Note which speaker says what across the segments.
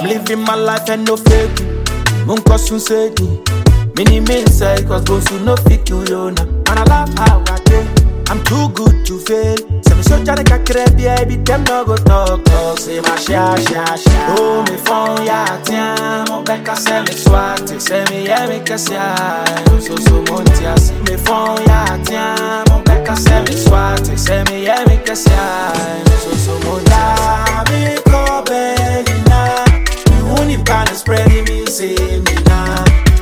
Speaker 1: living my life and no fake. Munko soon said me. Many men say cause both you no fit you yo na. And I love how I do. I'm too good to fail. Say me so jare kakre baby them no go talk talk. Say my sha sha sha. Oh me phone ya tiens. Mon bec à say me soit. Say me yeah me kasi No so so montia. See me phone ya tiens. Mon bec à say me soit. Say me yeah me kasi No so so montia. Me ko belina. Me uni pan spread me say me na.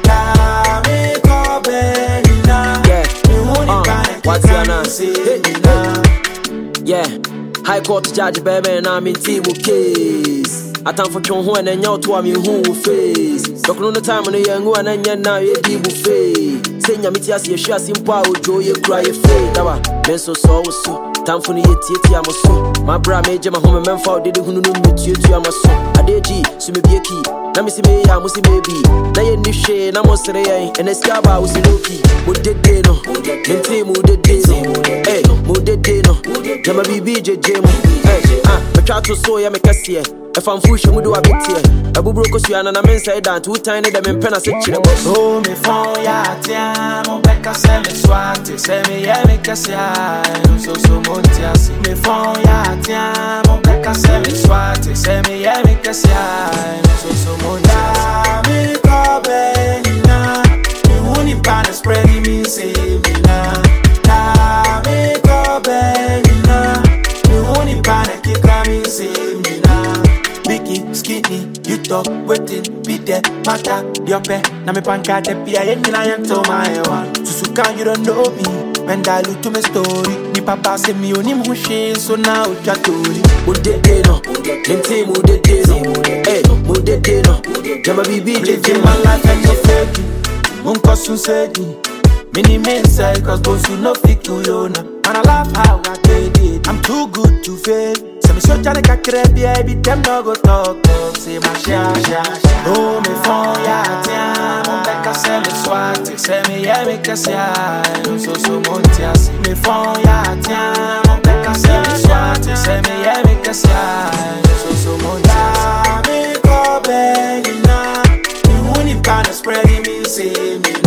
Speaker 1: La me ko belina.
Speaker 2: Yeah.
Speaker 1: Me uni
Speaker 2: Uh,
Speaker 1: pan
Speaker 2: what's your name?
Speaker 1: say me na.
Speaker 2: Yeah, High Court judge baby na me team case. Atamfo twe ho na nya to am hu wo face. Dokno no time no ye ngu na nya na ye di bu fe. Say nya meti ase ye hwa simpo a ojo ye kura ye fe. Dawa, men so so wo so. Tamfo no ye tie tie am so. My bra me je ma ho me memfa o dede hunu no metie tie am so. Adeji, so me bie ki. Na me si me ya mo si baby. Na ye ni hwe na mo sere yen. Ene ska ba wo si loki. Mo dede no. Mente mo dede no. Eh, mo dede no. Jama bibi jeje mu. Eh, ah, metwa to so ya me kɛseɛ. Ɛfa mfu hwɛ mu de wa beteɛ. Ɛbuburo kosua na na me nsɛe da nto wotan ne dɛ me mpɛ na se kyerɛ mo.
Speaker 1: Oh, me phone ya tiens, mon bec à c'est me soit, c'est me yeah me casse no so so montia si me phone ya tiens, mon bec à c'est me soit, c'est me yeah me casse no so so montia me ko benina, me uni pan spread me say me na, na me ko benina, me uni pan kick me say me na. Biggie, skinny, you talk, waiting, be there, matter, your pay. Na me panka de pia, yen na yen to my one. Susuka, you don't know me. When I look to my story, ni papa say me oni mushi, so now chatori.
Speaker 2: Mo dede no. Mente mo dede no. Eh, mo dede no. Jama bibi jeje
Speaker 1: Living
Speaker 2: mu.
Speaker 1: my life and no fake. Munko soon said me. Many men say cause both you no fit you yo na. And I love how I did it. I'm too good to fail. Say me so jare kakre baby them no go talk talk. Say my sha sha sha. Oh me phone ya tiens. Mon bec à say me soit. Say me yeah me kasi No so so montia. See me phone ya tiens. Mon bec à say me soit. Say me yeah me kasi No so so montia. Me ko benina. Me uni pan spread me say me